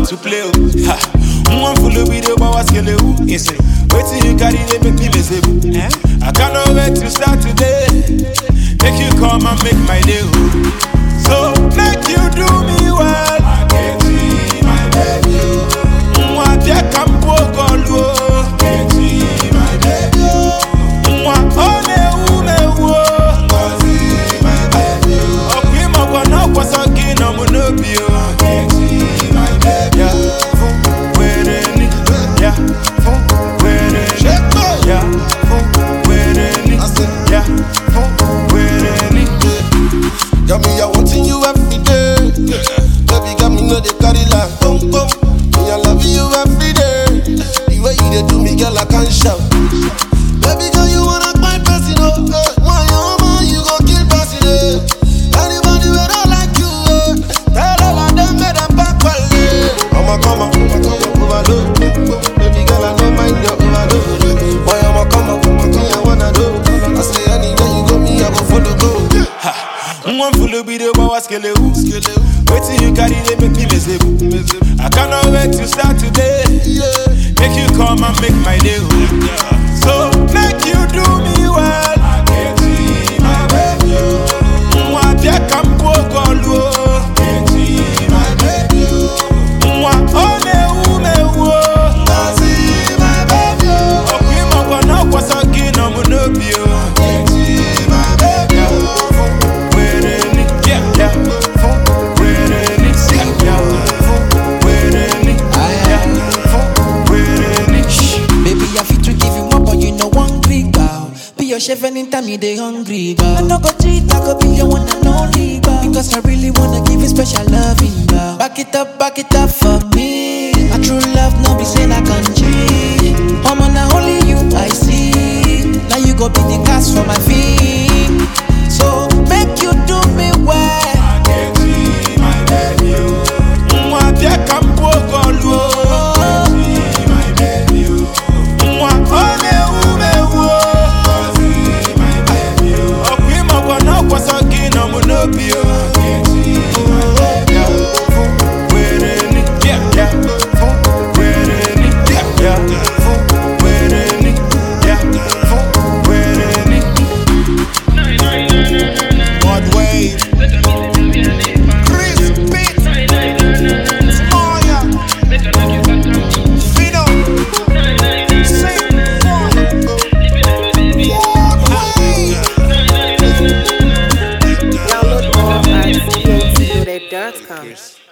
to play. oh. Ha. One full of video, but what's kill you? Insane. Wait till you carry they make me miserable. Eh? I cannot wait to start today. Make you come and make my day. oh. So make you do me well. I get you, my baby. Mwa bia kampo golu. Get you, my baby. Mwa one ume wo. my baby. Okwi mo na kwasa gina mo no bi o. Get you, my baby. Yeah, fun were ni. Yeah, fun were ni. Yeah, fun were ni. Yeah, fun were ni. Got me, I wanting you every day. Baby, got me, know they carry like boom, boom. Me, I love you every day. The way you they do me, girl, I can't shout. Baby, girl, you wanna my person, oh. eh. Why your man, you go kill person, eh. Anybody who don't like you, eh. Tell all of them, make them back well, eh. I'ma come up, I'ma come up, overload. Baby, girl, I don't mind your overload. Why I'ma come up, me, I wanna do. I say anywhere you go, me, I go follow, go. One full of video, but what's kill you? Wait till you carry they make me miserable. I cannot wait to start today. Yeah. Make you come and make my day. oh. So make you do me well. I get you, my baby. Mwa bia kampo golu. Get you, my baby. Mwa one ume wo. my baby. Okwi mo kwana kwasa gina mo no bi o. Get you, my baby. Fun were ni. Yeah, yeah. Fun were ni. Yeah, fun were ni. Yeah, fun were ni. Baby, I fit to give you more, but you know one big girl. Be your chef anytime you dey hungry, girl. I no go cheat, I go be your one and only, girl. Because I really wanna give you special loving, girl. Back it up, back it up for me. My true love, no be say I can cheat. I'm on only you I see. Now you go be the cast for my feet. So make you do me well. Get you, my baby. Mwa bia kampo golu. Get you, my baby. Mwa one ume wo. my baby. Okwi mo kwana kwasa gina mo no bi o. Get you, my baby. Fun were ni. Yeah, yeah. Fun were ni. Yeah, yeah. Fun were ni. Yeah, fun were ni. Mud wave. Chris Pitt. Moya. Fido. Sing one. Download more at cmtoday.com.